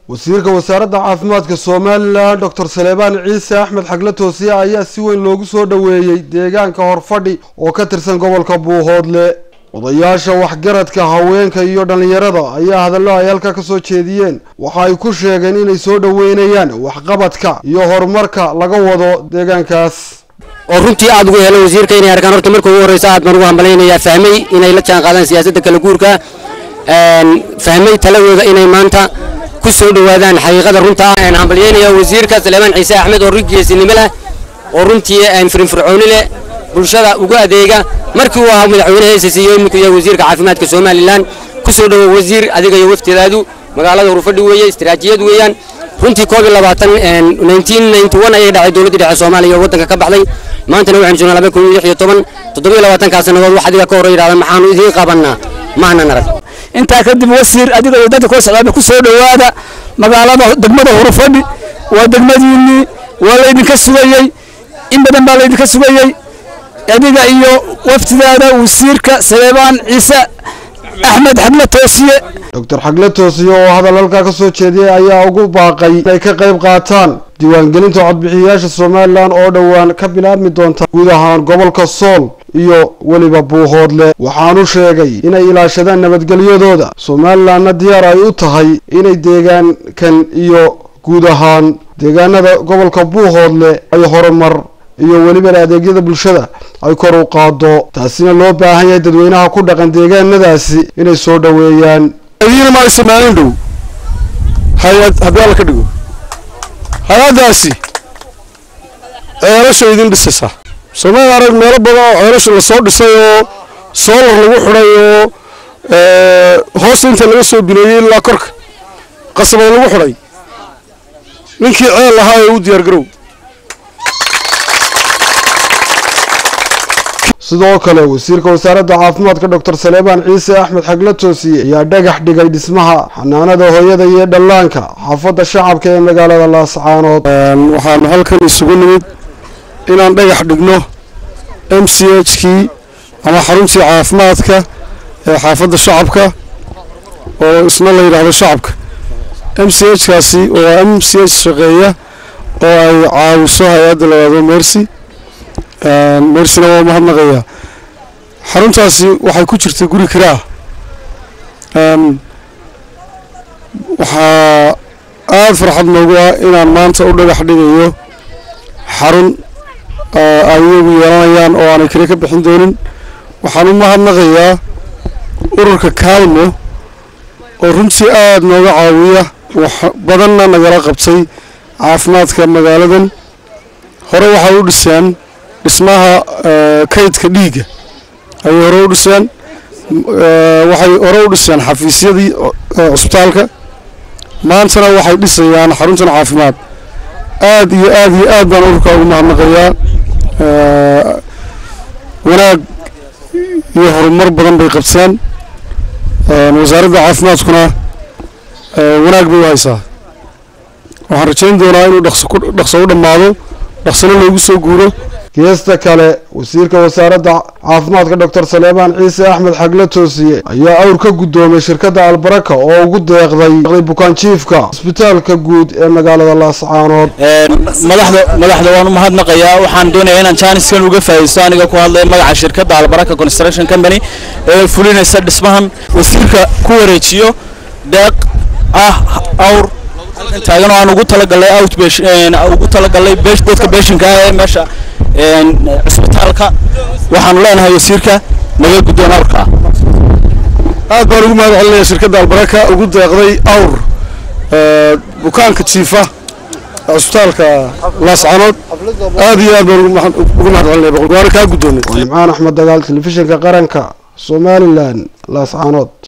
wasiirka wasaaradda caafimaadka somalilan doctor saleebaan ciise axmed xagle toosiye ayaa si weyn loogu soo dhoweeyey deegaanka horfadhi oo ka tirsan gobolka buuhoodle odayaasha waxgaradka haweenka iyo dhallinyarada ayaa hadallo ay halka ka soo jeediyeen waxa ay ku sheegeen inay soo dhoweynayaan waxqabadka iyo horumarka laga wado deegaankaas oo runtii aad ugu helo wasiirka inay arkaan horta marka ugu horreysa aad baan ugu hambalaynayaa fahmay inay la jaan qaadaan siyaasadda kala guurka fahmay taladooda inay maanta ku soo dhowaadaan xaqiiqada runta ah hambalyeynaya wasiirka saleebaan ciise axmed oo rigeesinimo leh oo runtii firinfircooni leh bulshada ugu adeega markii uu ahaa madaxweyne heesas iyo iminku yahay wasiirka caafimaadka somalilan ku soo dhowo wasiir adiga iyo waftidaadu magaalada hurfadhi weeye istiraatiijiyad weeyaan runtii koob iyo labaatan nineteen ninety one ayay dhacay dowladdii dhexe soomaaliya oo waddanka ka baxday maantana waxaynu joognaa laba kun iyo lix iyo toban toddobiyo labaatankaa sannadood wax adiga ka hor yidhahda maxaanu idiin qabannaa maanan arag intaa kadib wasiir adiga iyo dadka koo socdaaba ku soo dhowaada magaalada degmada hurufadhi waa degmadiinnii waa laydinka sugayey in badan baa laydinka sugayey adiga iyo waftidaada wasiirka saleebaan ciise axmed xagle toosiye doctor xagle toosiye oo hadal halkaa ka soo jeediyey ayaa ugu baaqay inay ka qayb qaataan diiwaangelinta codbixiyayaasha somalilan oo dhowaan ka bilaabmi doonta guud ahaan gobolka sool iyo weliba buuhoodle waxaanu sheegay inay ilaashadaan nabadgelyadooda somalilanna diyaar ay u tahay inay deegaankan iyo guud ahaan deegaanada gobolka buuhoodle ay horumar iyo welibana adeegyada bulshada ay kor u qaado taasina loo baahan yahay dadweynaha ku dhaqan deegaanadaasi inay soo dhoweeyaan adiina ma aysan maalin dhow hay-ad haddii alla ka dhigo hay-addaasi ceelasha idin dhisaysaa soomali arag meelo badan oo ceelasha lasoo dhisay oo soolar lagu xidhay oo hoos inta laga soo bineeyey ilaa korka qasabad lagu xidhay ninkii ceel lahaa ee u diyaar garow sidoo kale wasiirka wasaaradda caafimaadka doctor saleebaan ciise axmed xagle toosiye ayaa dhagax dhigay dhismaha xanaanada hooyada iyo dhallaanka xaafadda shacabka ee magaalada laascaanood waxaanu halkan isugu nimid inaan dhagax dhigno m c h kii ama xaruntii caafimaadka ee xaafadda shacabka oo isna la yidhaahdo shacabka m c h kaasi waa m c h shaqeeya oo ay caawiso hay-adda la yidhahdo mercy mersina waa mahadnaqayaa xaruntaasi waxay ku jirtay guri kiraa waxaa aada farxad noogu ah inaan maanta u dhagax dhigayo xarun ay iyagu yeelanayaan oo aanay kale ka bixin doonin waxaan u mahadnaqayaa ururka kaalmo oo runtii aada nooga caawiya wax badanna nagala qabtay caafimaadka magaaladan hore waxay u dhiseen dhismaha kaydka dhiigga ayay hore u dhiseen waxay hore u dhiseen xafiisyadii cusbitaalka maantana waxay dhisayaan xaruntan caafimaad aad iyo aad iyo aad baan ururka ugu mahadnaqayaa wanaag iyo horumar badan bay qabteen wasaaradda caafimaadkuna wanaag bay u haysaa waxaan rajayn doonaa inuu dhaqso u dhammaado dhaqsano loogu soo guuro geesta kale wasiirka wasaaradda caafimaadka doctor saleebaan ciise axmed xagle toosiye ayaa awr ka guddoomay shirkadda albaraka oo ugu deeqday bukaanjiifka isbitaalka guud ee magaalada laascaanood madaxda madaxda waan u mahadnaqayaa waxaan doonayaa inaan jaaniskan uga faa'iidaysto aniga ku hadlaya magaca shirkadda albaraka construction company ee fulinaysa dhismahan wasiirka ku wareejiyo deeq ah awr taagan oo aan ugu talagalay ugu talagalay dadka beeshinka ah ee meesha cisbitaalka waxaanu leenahay wasiirka naga guddoon awrka aad baan ugu mahad celinaya shirkadda albaraka ugu deeqday awr bukaanka jiifa cisbitaalka laascanood aad iyo aad baan ugu mahad celinaya boqolka waana kaa guddoonay waa nimcaan axmed dagaal telefishinka qaranka somalilan laascaanood